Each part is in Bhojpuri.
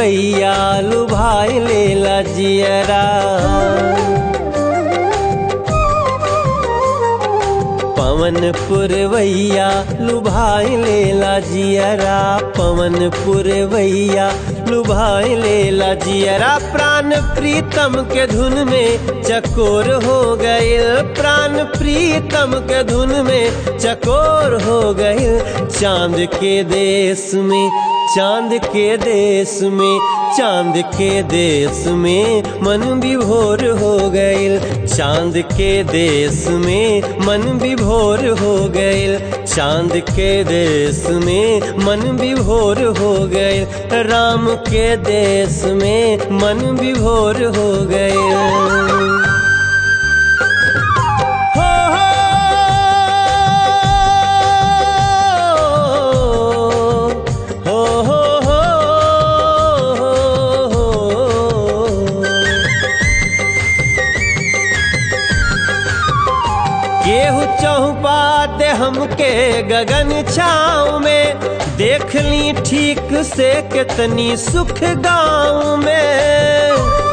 पुरवैया लुभाई लेला जियरा पवन पुरवैया लुभाई लेला जियरा पवन पुरवैया लुभाई लेला जियरा प्राण प्रीतम के धुन में चकोर हो गए प्राण प्रीतम के धुन में चकोर हो गए चांद के देश में चांद के देश में चांद के देश में मन विभोर हो गइल चांद के देश में मन विभोर हो गइल चांद के देश में मन विभोर हो गइल राम के देश में मन विभोर हो गइल हो हो हो हो हो केहू चौपा दे हमके गगन छाँव में देख ली ठीक से कितनी सुख गाँव में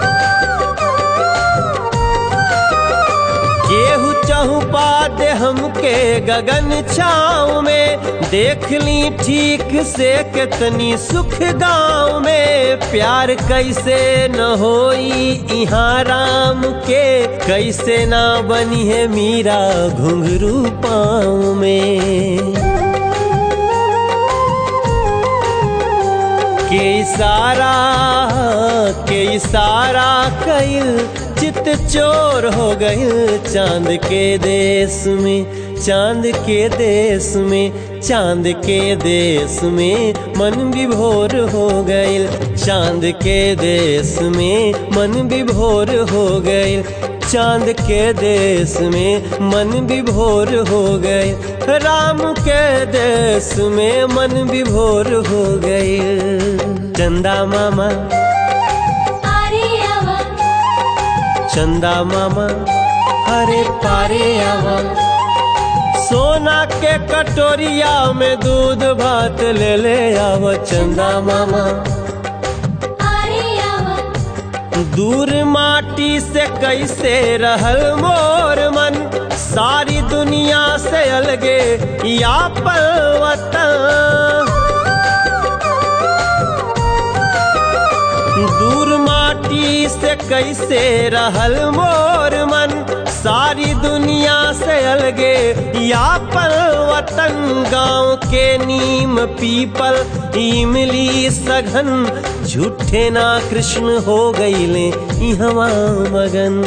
केहू चहुपा दे हमके गगन छाँव में देख ली ठीक से कितनी सुख गाँव में प्यार कैसे न होई इहाँ राम के कैसे ना बनी है मीरा घुंघरू पाँव में के इशारा के इशारा कइल चित चोर हो गइल चांद के देश में चांद के देश में चांद के देश में मन विभोर हो गइल चांद के देश में मन विभोर हो गइल चांद के देश में मन विभोर हो गए राम के देश में मन विभोर हो गए चंदा मामा अरे आवा चंदा मामा अरे पारे आवा सोना के कटोरिया में दूध भात ले ले आवा चंदा मामा अरे आवा दूर माटी से कैसे रहल मोर मन सारी दुनिया से अलगे या वतन दूर माटी से कैसे रहल मोर मन सारी दुनिया से अलगे या वतन गांव के नीम पीपल इमली सघन झूठे ना कृष्ण हो गईले इहवा मगन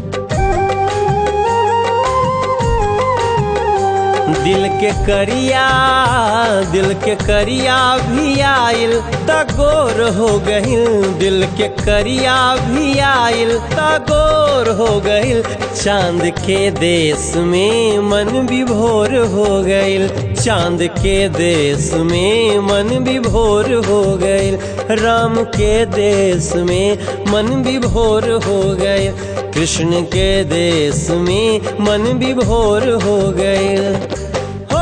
दिल के करिया दिल के करिया भी आइल तगोर हो गइल दिल के करिया भी आइल तगोर हो गइल चांद के देश में मन विभोर हो गइल चांद के देश में मन विभोर हो गइल राम के देश में मन विभोर हो गइल कृष्ण के देश में मन विभोर हो गइल हो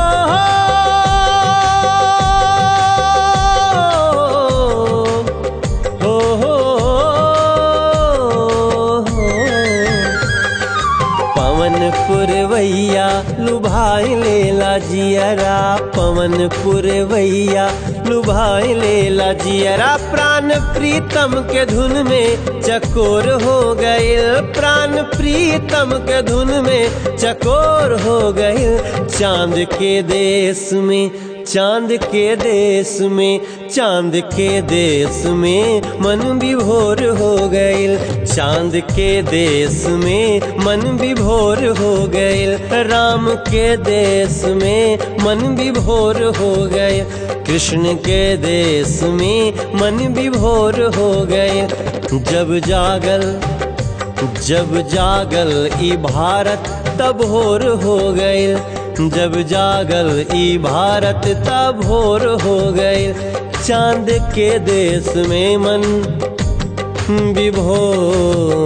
हो हो हो पवन पुरवैया लुभाई लेला जियरा पवन पुरवैया लुभाई लेला जियरा प्राण प्रीतम के धुन में चकोर हो गए प्राण प्रीतम के धुन में चकोर हो गए चांद के देश में चांद के देश में चांद के देश में मन विभोर हो गइल चांद के देश में मन विभोर हो गइल राम के देश में मन विभोर हो गइल कृष्ण के देश में मन विभोर हो गइल जब जागल जब जागल ई भारत तब होर हो गइल जब जागल ई भारत तब होर हो गइल चांद के देश में मन विभोर